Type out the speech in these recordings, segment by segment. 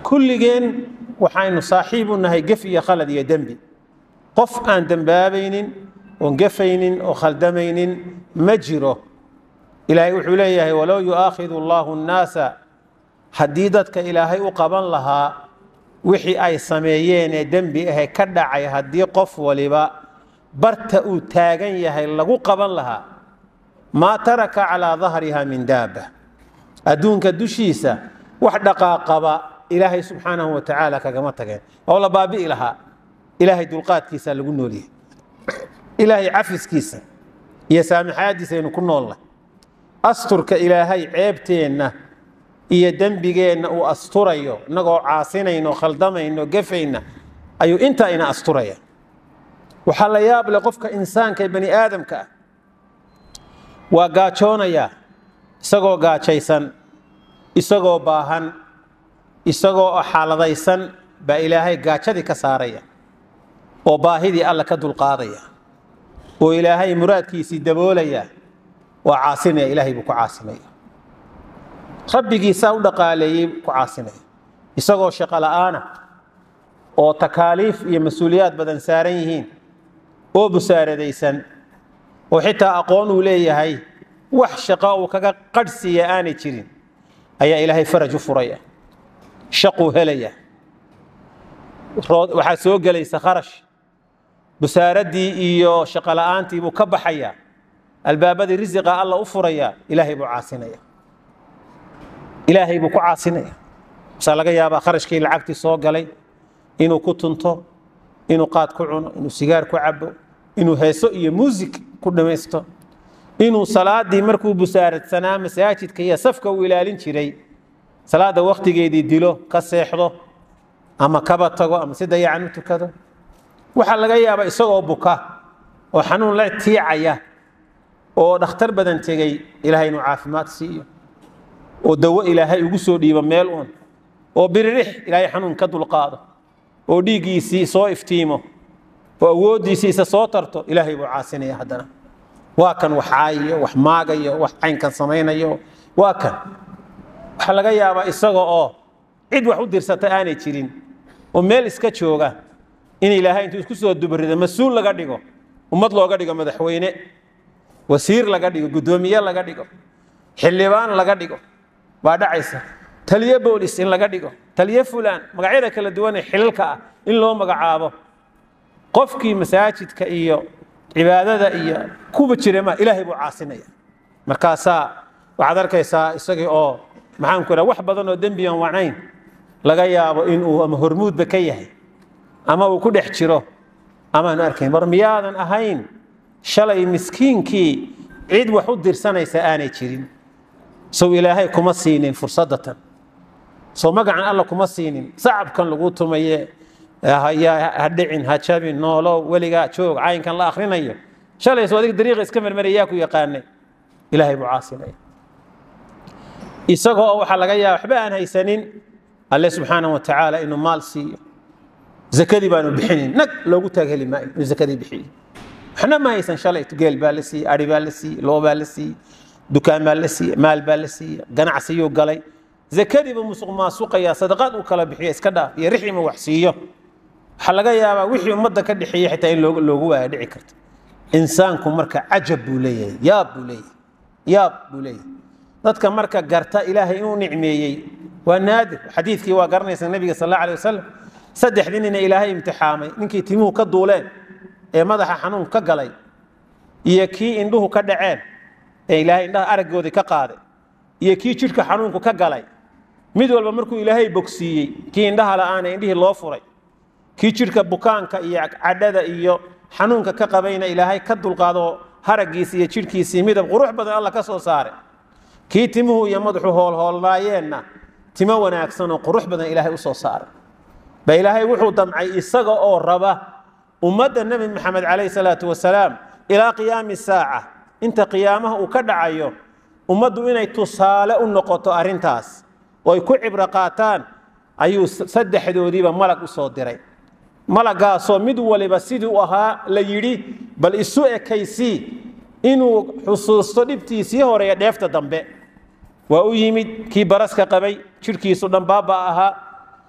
kulligeen waxaynu saaxiib u nahay gef iyo khalad iyo dembi qof aan dembaabaynin oon gefaynin oo khaldamaynin ma jiro ilaahay wuxuu leeyahay walow yu'aakhidu allaahu nnaasa haddii dadka ilaahay u qaban lahaa wixii ay sameeyeen ee dembi ahe ka dhacay haddii qof waliba barta uu taagan yahay lagu qaban lahaa maa taraka calaa dahriha min daaba adduunka dushiisa wax dhaqaaqaba ilaahay subxaanahu wa tacaala kagama tageen oo la baabi'i lahaa ilaahay dulqaadkiisa lagu noolyahay ilaahay cafiskiisa iyo saamixaadiisa aynu ku noolnay asturka ilaahay ceebteenna iyo dembigeenna uu asturayo innagoo caasinayno khaldamayno gefayna ayuu intaa ina asturaya waxaa la yaab leh qofka insaanka ee bani aadamka ah waa gaajoonayaa isagoo gaajaysan isagoo baahan isagoo xaaladaysan baa ilaahay gaajadii ka saaraya oo baahidii alla ka dulqaadaya oo ilaahay muraadkiisii daboolaya waa caasinaya ilaahay buu ku caasinaya rabbigiisaa u dhaqaaleeyey ku caasinaya isagoo shaqo la'aana oo takaaliif iyo mas-uuliyaad badan saaran yihiin oo busaaradaysan oo xitaa aqoon uu leeyahay wax shaqo uu kaga qadhsiiya aanay jirin ayaa ilaahay faraj u furaya shaquu helaya waxaa soo gelaysa kharash busaaraddii iyo shaqo la'aantii buu ka baxaya albaabadii risiqa alla u furaya ilaahay buu caasinaya ilaahay buu ku caasinaya masaa laga yaabaa kharashkii lacagtii soo galay inuu ku tunto inuu qaad ku cuno inuu sigaar ku cabo inuu heeso iyo muusig ku dhamaysto inuu salaadii markuu busaaradsanaa masaajidka iyo safka uu ilaalin jiray salaada wakhtigeedii dilo ka seexdo ama kaba tago ama si dayacan u tukado waxaa laga yaabaa isagoo buka oo xanuun la tiicaya oo dhakhtar badan tegey ilaahay inuu caafimaad siiyo oo dawo ilaahay ugu soo dhiibo meel uun oo biririx ilaahay xanuun ka dulqaado oo dhiiggiisii soo iftiimo oo awooddiisii isa soo tarto ilaahay buu caasinaya haddana waa kan wax caayiyo wax maagayo wax caynkan samaynayo waa kan waxaa laga yaabaa isaga oo cid wax u dirsata aanay jirin oo meel iska jooga in ilaahay intuu isku soo dubarida mas-uul laga dhigo ummad looga dhigo madaxweyne wasiir laga dhigo guddoomiye laga dhigo xildhibaan laga dhigo baa dhacaysa taliye boolis in laga dhigo taliye fulaan magacyada kala duwan ee xilalka ah in loo magacaabo qofkii masaajidka iyo cibaadada iyo kuba jirema ilaahay buu caasinaya markaasaa waxaad arkaysaa isagii oo maxaan ku idhaha wax badan oo dembiyan wacnayn laga yaabo inuu ama hormuudba ka yahay ama uu ku dhex jiro amaanu arkayn war miyaadan ahayn shalay miskiinkii cid wax u dirsanaysa aanay jirin sow ilaahay kuma siinin fursadatan soo magacan alla kuma siinin sacabkan lagu tumaye ha dhicin ha jabin noolow weligaa joog caynkan la akhrinayo shalay soo adiga dariiqa iska marmaraya yaa ku yaqaanay ilaahay buu caasinaya isagoo waxaa laga yaaba waxba aan haysanin alle subxaana wa tacaala inuu maal siiyo zakadii baanu bixinin nag loogu taagheli maayo inuu zakadii bixiyo waxna ma haysan shalay geel baa la siiyey ari baa la siiyey loo baa la siiyey dukaan baa la siiyey maal baa la siiyey ganacsiyuu galay zakadiiba musuq maasuqaya sadaqaad uu kala bixiyo iska dhaaf iyo rixima wax siiyo waxaa laga yaabaa wixii ummadda ka dhexeeyey xitaa in loogu waaya dhici karto insaanku marka cajab buu leeyahay yaab buu leeyahay yaab buu leeyahay dadka marka garta ilaahay inuu nicmeeyey waa naadir xadiidkii waa garanaysa nabiga sal alla alay wasalam saddexdii nina ilaahay imtixaamay ninkii timuhu ka duuleen ee madaxa xanuun ka galay iyo kii indhuhu ka dhaceen ee ilaahay indhaha araggoodii ka qaaday iyo kii jidhka xanuunku ka galay mid walba markuu ilaahay bogsiiyey kii indhaha la'aana indhihii loo furay kii jidhka bukaanka iyo cadhada iyo xanuunka ka qabayna ilaahay ka dulqaado haraggiisi iyo jidhkiisii midab qurux badan alla ka soo saaray kii timuhu iyo madaxu hoolhoolnaayeenna timo wanaagsan oo qurux badan ilaahay u soo saaray ba ilaahay wuxuu damcay isaga oo raba ummadda nebi maxamed calayhi salaatu wasalaam ilaa qiyaami saaca inta qiyaamaha uu ka dhacayo ummaddu inay tusaale u noqoto arrintaas oo ay ku cibro qaataan ayuu saddexdoodiiba malag u soo diray malagaasoo mid waliba sidii u ahaa la yidhi bal isu ekaysii inuu xusuusto dhibtiisii horeeya dheefta dambe waa u yimid kii baraska qabay jidhkiisu dhan baaba ahaa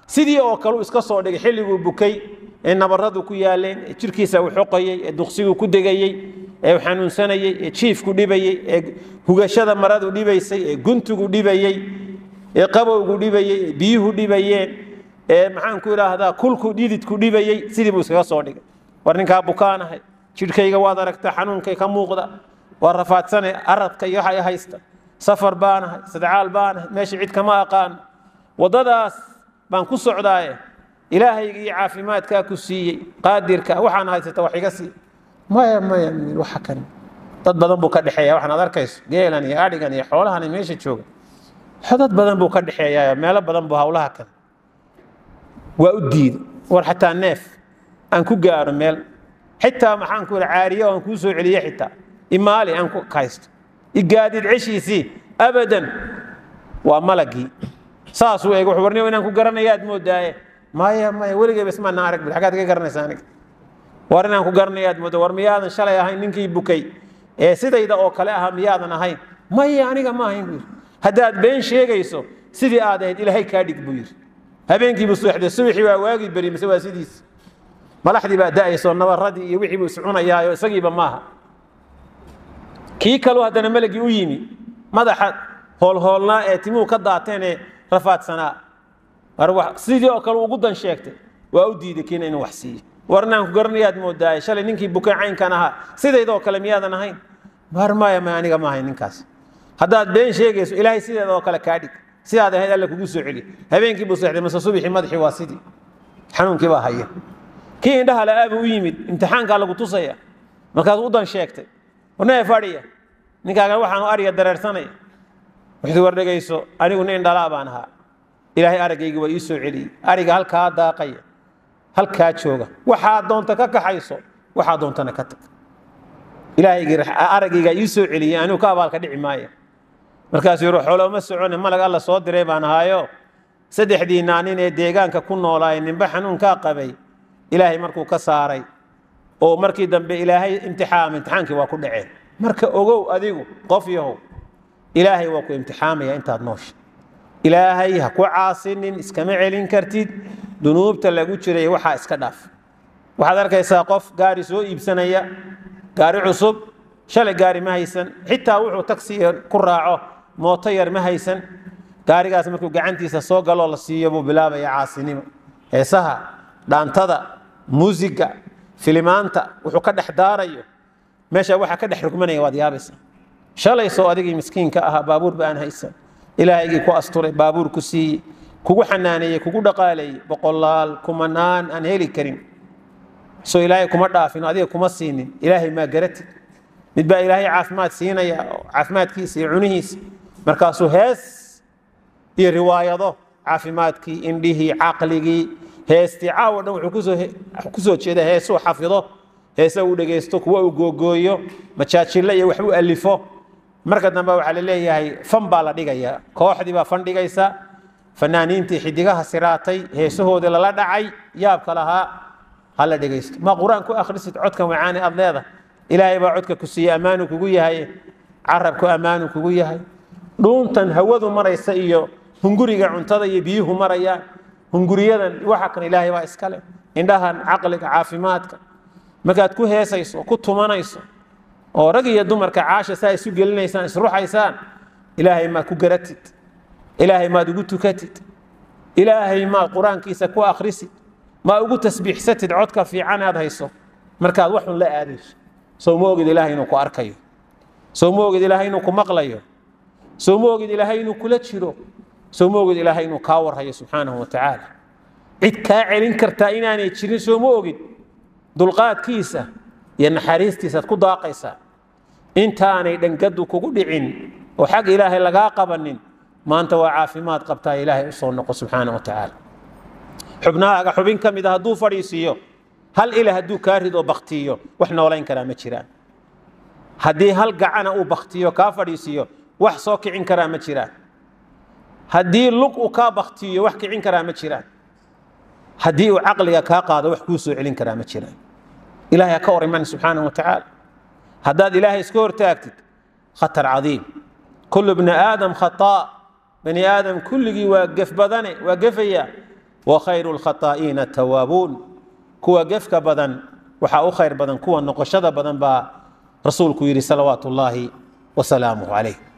sidii oo kale uu iska soo dhigay xilliguu bukay ee nabaradu ku yaaleen ee jirkiisa uu xoqayey ee duqsiguu ku degayey ee uu xanuunsanayey ee jiifku dhibayey ee hugashada maradu dhibaysay ee guntigu dhibayey ee qabowgu dhibayey ee biyuhu dhibayeen ee maxaan ku idhaahdaa kulku dhididku dhibayey sidii buu iskaga soo dhigay war ninkaa bukaanahay jidhkayga waad aragtaa xanuunkay ka muuqda waa rafaadsane aradka iyo waxa i haysta safar baanahay sadcaal baanahay meesha cid kama aqaano waddadaas baan ku socdaaye ilaahayga iyo caafimaadkaa ku siiyey qaadirka waxaan haysata wax iga sii maya maya miil waxa kan dad badan buu ka dhexeeya waxaan ad arkayso geelan iyo adhigan iyo xoolahan meesha jooga dad badan buu ka dhexeeyaa meelo badan buu hawlaha kan waa u diiday war xataa neef aan ku gaaro meel xitaa maxaan ku caariye aan kuu soo celiye xitaa imaali aan ku haysto igaadid ceshiisii abadan waa malagii saasuu eeg wuxuu warniyo inaan ku garanayaad moodaaye maya maya weligay bas maana arag bil xagaad ka garanaysa aniga war inaan ku garanayaad mooda war miyaadan shalay ahayn ninkii bukay ee sidayda oo kale ahaa miyaadan ahayn maya aniga ma ahayn buu yidhi haddaad been sheegayso sidii aad ahayd ilaahay kaa dhig buu yidhi habeenkiibuu subaxday subaxii waa waagii beri mise waa sidiis malaxdii baa da'ayso nabaradii iyo wixii buu iscunayaayo isagiiba maaha kii kaluu haddana melagii u yimi madaxa hoolhoolnaa ee timuhu ka daateen ee rafaadsanaa war sidii oo kale ugu dan sheegtay waa u diiday kiina inuu wax siiyo war inaan ku garanayaad moodaaye shalay ninkii bukay caynkan ahaa sidaydoo kale miyaadan ahayn war maya ma aniga ma ahayn ninkaas haddaad been sheegayso ilaahay sideeda oo kale kaa dhig sidaad ahayd alla kugu soo celi habeenkii buu seexday mase subixii madaxii waa sidii xanuunkii baa haya kii indhaha la-aabuu u yimid imtixaankaa lagu tusaya markaasuu u dan sheegtay warnee fadhiya ninkaagan waxaanu ariga dareersanaya wuxuu war dhegayso anigu nin dhalaa baan ahaa ilaahay araggaygi waa ii soo celiyey ariga halkaa daaqaya halkaa jooga waxaa doonta ka kaxayso waxaa doontana ka tag ilaahaygii araggaygaa ii soo celiyey anigu ka abaalka dhici maaya markaasuu yidhi xoolooma socone malag alla soo diray baan ahaayo saddexdii naanin ee deegaanka ku noolaaye ninba xanuunkaa qabay ilaahay markuu ka saaray oo markii dambe ilaahay imtixaama imtixaankii waa ku dhaceen marka ogow adigu qof yahow ilaahay waa ku imtixaamaya intaad noosha ilaahay ha ku caasinin iskama celin kartid dunuubta lagu jiray waxaa iska dhaaf waxaad arkaysaa qof gaari soo iibsanaya gaari cusub shalay gaari ma haysan xitaa wuxuu taksi ku raaco mooto yar ma haysan gaarigaas markuu gacantiisa soo galoo la siiyo buu bilaabaya caasinimo heesaha dhaantada muusiga filimaanta wuxuu ka dhex daarayo meesha waxaa ka dhex rugmanaya waad yaabaysa shalay soo adigii miskiinka ahaa baabuurba aan haysan ilaahaygii ku asturay baabuur ku siiyey kugu xanaaneeyey kugu dhaqaaleeyey boqolaal kumanaan aan heli karin soo ilaahay kuma dhaafin adiga kuma siinin ilaahay maa garatid mid baa ilaahay caafimaad siinaya caafimaadkiisa iyo cunihiisa markaasuu hees iyo riwaayado caafimaadkii indhihii caqligii heestii caawo dhan wuxuu kusoo jeeda heesuu xafido heese uu dhegaysto kuwa uu googooyo majaajille iyo wax u alifo marka dambe waxaa la leeyahay fan baa la dhigaya kooxdii baa fan dhigaysa fanaaniintii xidigaha siraatay heesahoodii lala dhacay yaabka lahaa hala dhegaysto ma qur-aan ku akhrisid codka macaani aad leedahay ilaahay baa codka ku siiyey ammaanu kugu yahay carabku ammaanu kugu yahay dhuuntan hawadu maraysa iyo hunguriga cuntada iyo biyuhu marayaan hunguriyadan waxa kan ilaahay baa iskale indhahan caqliga caafimaadka markaad ku heesayso oo ku tumanayso oo rag iyo dumarka caasha saa isu gelinaysaan isruxaysaan ilaahay maad ku garatid ilaahay maad ugu tukatid ilaahay maad qur-aankiisa ku akhrisid ma ugu tasbiixsatid codka fiican aad hayso markaad waxun la aadayso sow ma ogid ilaahay inuu ku arkayo sow ma ogid ilaahay inuu ku maqlayo sow ma ogid ilaahay inuu kula jiro sow ma ogid ilaahay inuu kaa warhayo subxaanahu wa tacaala cid kaa celin kartaa inaanay jirin soo ma ogid dulqaadkiisa iyo naxariistiisaad ku daaqaysaa intaanay dhangadu kugu dhicin oo xag ilaahay lagaa qabanin maanta waa caafimaad qabtaa ilaahay usoo noqo subxaana wa tacaala xubnahaaga xubin ka mid a hadduu fadhiisiiyo hal ila hadduu kaa ridoo baktiyo wax noolayn karaa ma jiraan haddii hal gacana uu baktiyo kaa fadhiisiiyo wax soo kicin karaa ma jiraan haddii lug uu kaa baktiyo wax kicin karaa ma jiraan haddii uu caqliga kaa qaado wax kuu soo celin karaa ma jiraan ilahay ha ka war iman subxaanahu wa tacaala haddaad ilaahay iska hortaagtid khatar cadiim kullu bni aadam khataa bani aadam kulligii waa gef badane waa gefaya wa khayru lkhataa'iina atawaabuun kuwa gefka badan waxaa u khayr badan kuwa noqoshada badan baa rasuulku yidhi salawaatu ullaahi wasalaamuh calayh